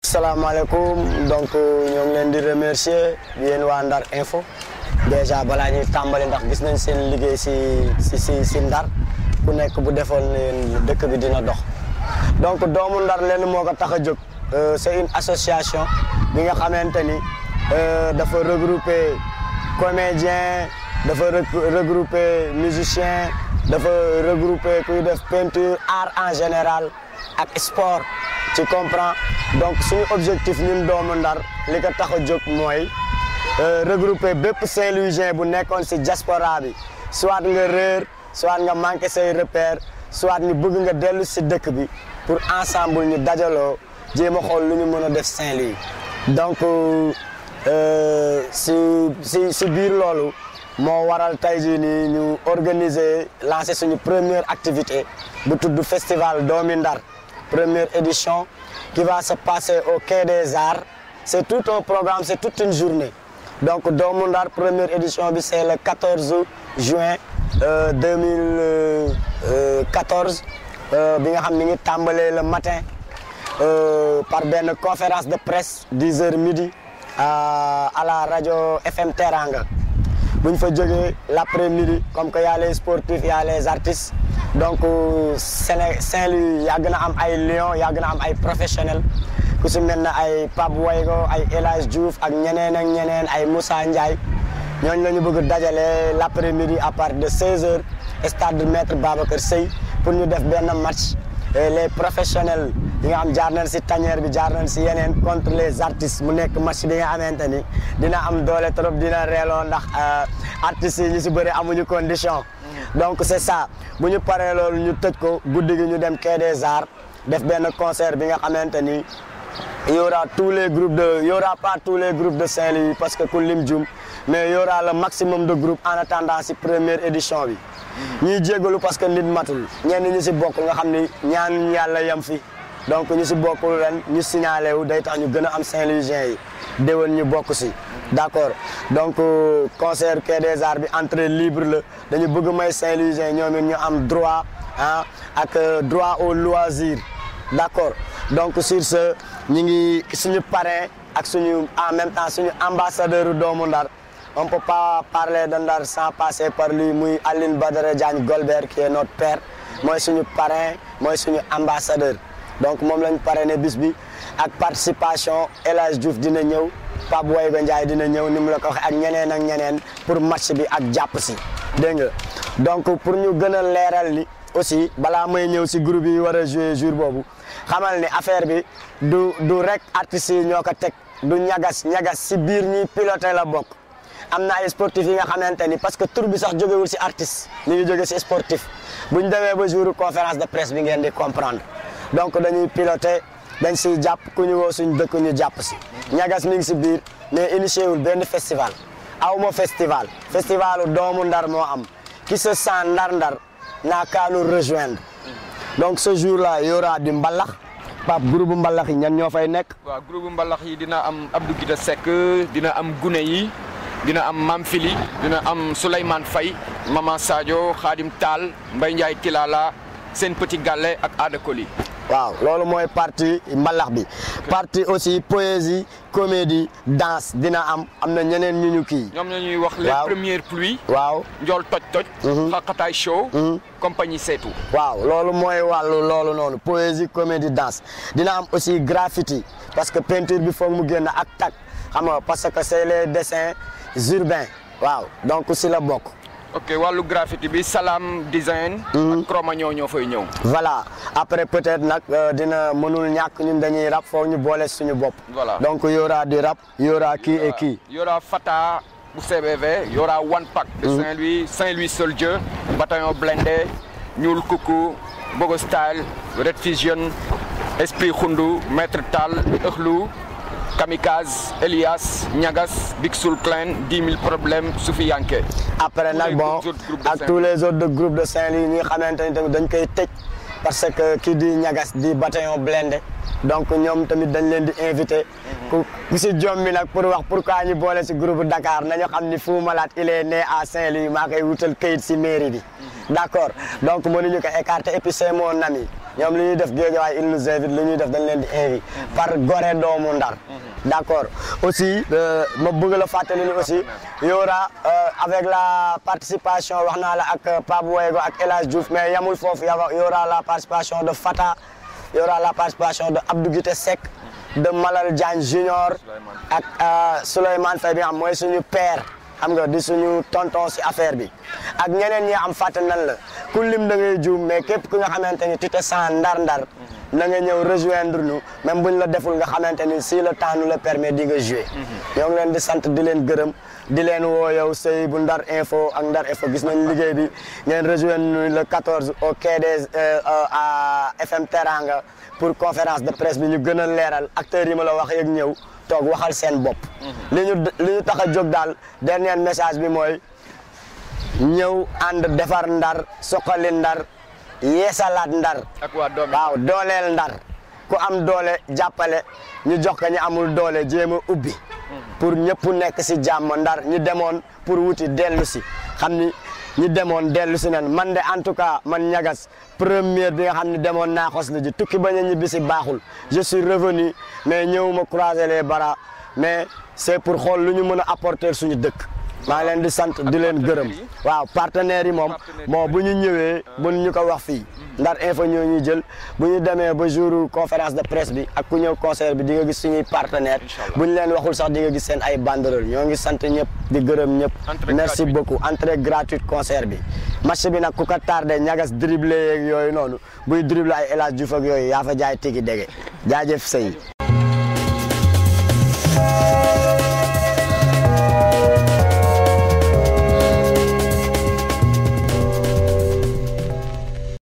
salaamaaleykum donc ñoo ngi leen di remercier yéen waa Ndar Info déjà balaa ñuy tàmbali ndax gis nañ seen liggéey si si si si Ndar ku nekk bu defoon leen dëkk bi dina dox donc doomu Ndar leen moo ko tax a jóg c'est une association bi nga xamante ni dafa regrouper comédien dafa regrouper musicien dafa regrouper kuy def peinture art en général ak sport tu comprends donc suñu objectif ñun doomu Ndar li ko tax a jóg mooy regrouper bépp Saint-Louisien bu nekkoon si diaspora bi soit nga réer soit nga manqué say repère soit ñu bëgg nga dellu si dëkk bi pour ensemble ñu dajaloo jéem a xool lu ñu mën a def Saint-Louis donc si si si biir loolu moo waral tey jii nii ñu organiser lancer suñu première activité bu tudd festival Doomi Ndar première édition qui va se passer au Quai des Arts c'est tout un programme c'est toute une journée donc Doomu Ndar première édition bi c'est le 14 juin 2014 bi nga xam ni ngi tàmbalee le matin par benn conférence de presse 10 heures midi à la radio FM Teranga bu ñu fa jógee l'après-midi comme que y a les sportifs y a les artistes donc Séné Saint-Louis yàgg na am ay lions yàgg na am ay professionnels ku si mel ne ay Pape Waygo ay El Hadj Diouf ak ñeneen ak ñeneen ay Moussa Ndiaye ñooñu la ñu bëgg dajale l'après-midi à partir de 16h stade Maître Babacar Seye pour ñu def benn match les professionnels yi nga xam jaar nañ si tanière bi jaar nañ si yeneen contre les artistes mu nekk match bi nga xamante ni dina am doole trop dina reeloo ndax artistes yi ñu si bëri amuñu condition donc c'est ça bu ñu paree loolu ñu tëj ko guddi gi ñu dem Quai des Arts def benn concert bi nga xamante ni y aura tous les groupes de y aura pas tous les groupes de Saint-Louis parce que ku lim jum mais y aura le maximum de groupes en attendant si première édition bi ñuy jégalu parce que nit matul ñenn ñi si bokk nga xam ni ñaan yàlla yem fi donc ñu si bokkul ren ñu signalé wu day tax ñu gën a am Saint-Louisiens yi déwén ñu bokk si d'accord donc concert Quai des Arts bi entrée libre la dañu bëgg may Saint-Louisiens ñoom it ñu am droit ah ak droit au loisir d'accord donc sur ce ñu ngi suñu parrain ak suñu en même temps suñu ambassadeur doomu Ndar on peut pas parler de Ndar sans passer par lui muy Aline Badara Diagne Golbert qui est notre père mooy suñu parrain mooy suñu ambassadeur donc moom lañ parrainé bis bi ak participation El Hadj Diouf dina ñëw Pape Wayga Ndiaye dina ñëw ni mu la ko waxee ak ñeneen ak ñeneen pour match bi ak jàpp si dégg nga donc pour ñu gën a leeral ni aussi balaa may ñëw si groupe yi war a jouer jour boobu xamal ni affaire bi du du rek artistes yi ñoo ko teg du ñagas ñagas si biir ñi piloté la bokk am na ay sportifs yi nga xamante ni parce que tur bi sax jógewul si artiste mi ngi jóge si sportif bu ñu demee ba jour conférence de presse bi ngeen di comprendre donc dañuy piloté dañ siy jàpp ku ñu woo suñ dëkk ñu jàpp si ñagas mi ngi si biir mais initié wul benn festival awma festival festivalu doomu ndar moo am qui se sent ndar-ndar n'a qu'à nous rejoindre donc ce jour-là y aura du mbalax Pape groupe mbalax yi ñan ñoo fay nekk waaw groupe mbalax yi dina am Abdou Guita Seck dina am Gune yi dina am Mam Fili dina am Souleymane Faye Maman Sadio Khadim Tall Mbaye Ndiaye Tilala Sen Petit Galle ak Ada Koli waaw loolu mooy partie mbalax bi partie aussi poésie comédie danse dina am am na ñeneen ñu ñu kii ñoom ñoo ñuy wax les Waaw. premières pluies waaw njool toj toj xaqataay show compagnie seetu waaw loolu mooy wàllu loolu noonu poésie comédie danse dina am aussi graffiti parce que peinture bi foog mu génn ak tag xam nga parce que c'est les dessins urbains waaw donc si la bokk ok wàllu graffiti bi Salam design ak Cro-Magnon ñoo fay ñëw voilà après peut-être nag euh, dina mënul ñàkk ñun dañuy rap foog ñu boole suñu bopp Voilà. donc y aura du rap y aura kii et kii y aura Fata bu CBV y aura One Pack de Saint-Louis Saint-Louis Soldier bataillon blindé Ñuul Kuku Bogo Style Red Fusion Esprit Khundu Maître Tal Ëxlu Kamikaze Elias Ñagas Big Soul Clan 10 000 problèmes Soufi Yanké après nag les bon autres groupes de ak tous les autres de groupes de Saint-Louis ñi nga xamante ni tamit dañ koy tëj parce que kii di ñagas di bataillon blindé donc ñoom tamit dañ leen di invité ku ku si jom bi nag pour wax pourquoi ñu boole si groupe Dakar nañu xam ni Fou Malade il est né à Saint-Louis maa koy wutal këyit si mairie bi d' accord donc mënuñu ko écarter et puis c'est mon ami ñoom li ñuy def Guédiawaye ils nous invitent li ñuy def dañ leen di invite par Gorée doomu Ndar d'accord aussi ma bëgg la fàttali ni aussi y aura avec la participation wax naa la ak Pape Boyego ak El Hadj Diouf mais yamul foofu y aura la participation de Fata y aura la participation de Abdou Guité Seck de Malal Diagne Junior ak Souleymane Faye bi nga xam mooy suñu père xam nga di suñu tonton si affaire bi ak ñeneen ñi am fàtte nan la ku lim da ngay juum mais képp ku nga xamante ni tu te sens ndar-ndar na nga ñëw rejoindre nous même buñ la deful nga xamante ni si le temps nous le permet di nga jouer ñoo ngi leen di sant di leen gërëm di leen woo yow sëy bu Ndar Info ak Ndar Info gis nañ liggéey bi ngeen rejoindre nous le 14 au quai des à FM Teranga pour conférence de presse bi ñu gën a leeral acteurs yi ma la wax yëg ñëw toog waxal seen bopp li ñu li ñu tax a jóg daal dernier message bi mooy ñëw ànd defar ndar soqali ndar yeesalaat ndar ak waa doom waaw dooleel ndar ku am doole jàppale ñu jox ko ñu amul doole jéem a ubbi pour ñëpp nekk si jàmm ndar ñu demoon pour wuti dellu si xam ni ñi demoon dellu si nen man de en tout cas man ñagas première bi nga xam ne demoon naa xos la ji tukki bañ a ñibbi si baaxul je suis revenu mais ñëwuma croiser les bras mais c'est pour xool lu ñu mën a apporter suñu dëkk maa leen di sant di leen gërëm waaw partenaires yi moom bon bu ñu ñëwee bu ñu ko wax fii Ndar Info ñoo ñuy jël bu ñu demee ba jour conférence de presse bi ak ku ñëw concert bi di nga gis suñuy partenaire bu ñu leen waxul sax di nga gis seen ay banderole ñoo ngi sant ñëpp di gërëm ñëpp merci beaucoup entrée gratuite concert bi match bi nag ku ko tardé ñagas dribblé yeeg yooyu noonu buy dribblé ay El Hadj Diouf ak yooyu yaa fa jaay tigi dege jaajëf sëy